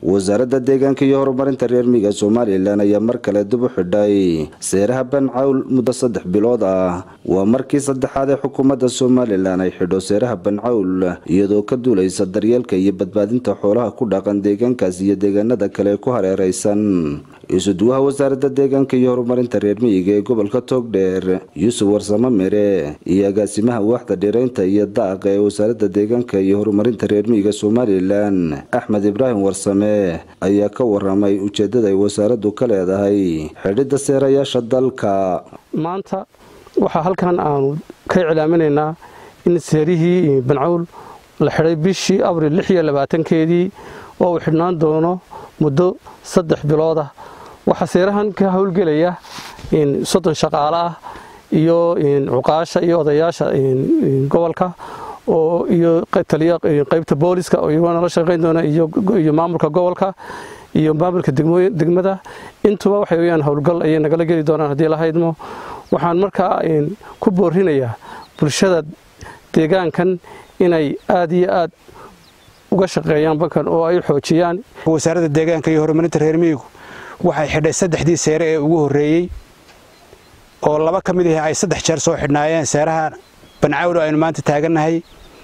wasaaradda deegaanka iyo horumarinta reer miyiga somalilan ayaa mar kale dib u xidhay seeraha bancawl muddo saddex bilood ah waa markii saddexaad ee xukuumadda somalilan ay xidho seeraha bancawl iyadoo ka duulaysa daryeelka iyo badbaadinta xoolaha ku dhaqan deegaankaas iyo deegaanada kale ee ku hareeraysan isuduwaha wasaaradda deegaanka iyo horumarinta reer miyiga ee gobolka toogdheer yuusuf warsamo mere iyo agaasimaha waaxda dhiraynta iyo daaqa ee wasaaradda deegaanka iyo horumarinta reer miyiga somalilan axmed ibraahim warsame ayaa ka waramay ujeedada ay wasaaraddu ka leedahay xidhidda seerayaasha dalka maanta waxaa halkan aanu ka iclaaminaynaa in seerihii bancawl la xidhay bishii abril lix iyo labaatankeedii oo uu xidhnaan doono muddo saddex bilood ah waxaa seerahan ka howlgelaya soddon shaqaale ah iyo cuqaasha iyo odayaasha gobolka oo iyo taliya qaybta booliska oo iyagoo nala shaqayn doona iyo maamulka gobolka iyo maamulka degmada intuba waxay weyaan howlgal ayay nagala geli doonaan haddii la haydmo waxaan markaa ku boorinayaa bulshada deegaankan inay aada iyo aad uga shaqeeyaan bankan oo ay xoojiyaan wasaaradda deegaanka iyo horumarinta reer miyigu waxay xidhay saddexdii seere ee ugu horreeyey oo laba ka mid ah ay saddex jeer soo xidhnaayeen seeraha bancawlo aynu maanta taagannahay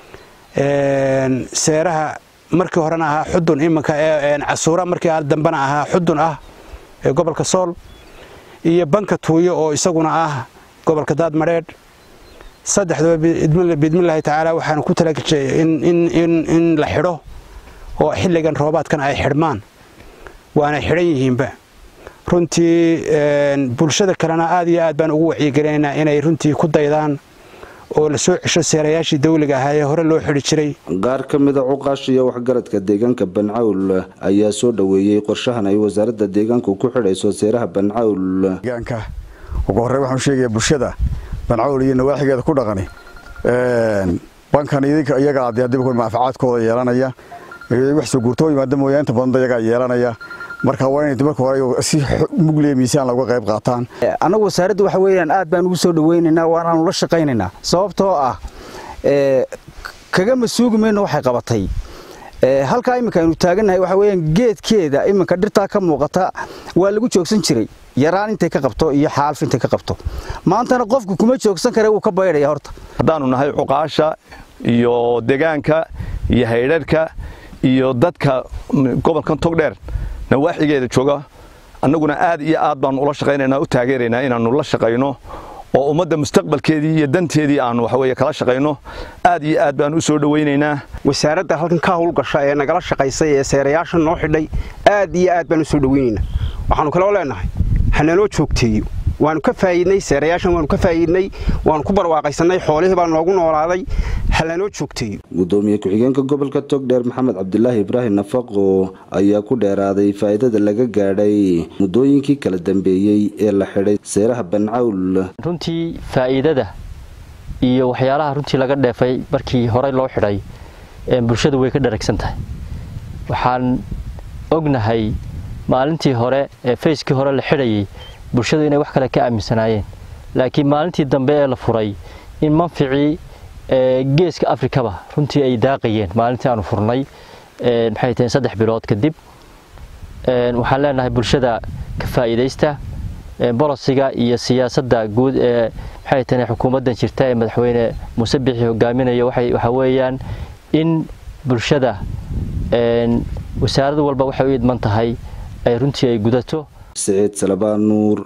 seeraha markii horena ahaa xudun iminka casuura markii dambena ahaa xudun ah ee gobolka sool iyo banka tuuyo oo isaguna ah gobolka daadmadheedh saddexdaba biidmillaahi tacaala waxaanu ku talagashay in la xidho oo xilligan roobaadkan ay xidhmaan waana xidhan yihiinba runtii bulshada kalena aad iyo aad baan ugu wacyigelinaynaa inay runtii ku daydaan oo la soo cesho seerayaashii dawliga ahaa ee hore loo xidhi jiray qaar ka mida cuqaasha iyo waxgaradka deegaanka bancawl ayaa soo dhoweeyey qorshahan ay wasaaradda deegaanku ku xidhayso seeraha bancawl deegaanka ugu horrey waxaan sheegayaa bulshada bancawl iyo nawaaxigeeda ku dhaqani bankan idinka iyagaa dee haddiba manfacaadkooda yeelanaya wax soo guurtoo yimaada mooyaa inta badan iyagaa yeelanaya marka waa inay marka hore si mugliya miisaan looga qayb qaataan annagu wasaaradda waxa weeyaan aad baan ugu soo dhawaynaynaa waanaanu la shaqaynaynaa sababtoo ah kagama suugi mayno waxay qabatay halkaa iminka aynu taagannahay waxa weeyaan geedkeeda iminka dhirtaa ka muuqata waa lagu joogsan jiray yaraan intay ka qabto iyo xaalf intay ka qabto maantana qofku kuma joogsan kare wuu ka baydhaya horta haddaannu nahay cuqaasha iyo deegaanka iyo haydharhka iyo dadka gobolkan togdheer nawaaxigeeda jooga annaguna aad iyo aad baannu ula shaqaynaynaa u taageeraynaa inaannu la shaqayno oo ummadda mustaqbalkeedii iyo danteedii aannu waxaweye kala shaqayno aad iyo aad baannu u soo dhowaynaynaa wasaaradda halkan ka howlgasha ee nagala shaqaysay ee seerayaasha noo xidhay aad iyo aad baannu soo dhowaynaynaa waxaannu kaloo leenahay hanaloo joogteeyo waanu ka faa'iidnay seerayaashan waanu ka faa'iidnay waanu ku barwaaqaysanay xoolihii baa noogu noolaaday halanoo joogteeyo gudoomiye ku-xigeenka gobolka togdheer maxamed cabdilaahi ibraahim nafaqo ayaa ku dheeraaday faa'iidada laga gaadhay muddooyinkii kala dambeeyey ee la xidhay seeraha bancawl runtii faa'iidada iyo waxyaalaha runtii laga dheefay markii horey loo xidhay bulshada way ka dharagsan tahay waxaan ognahay maalintii hore ee fayskii hore la xidhayay bulshadu inay wax kale ka aaminsanaayeen laakiin maalintii dambe ee la furay in manficii geeska afrikaba runtii ay daaqayeen maalintii aanu furnay maxay taheen saddex bilood kadib waxaan leenahay bulshada ka faa'iidaysta bolosiga iyo siyaasadda guud ee maxay taheen xukuumaddan jirta ee madaxweyne muuse bixi hogaaminayo waxa weeyaan in bulshada wasaarad walba waxay u idman tahay ay runtii ay gudato siciid salabaan nuur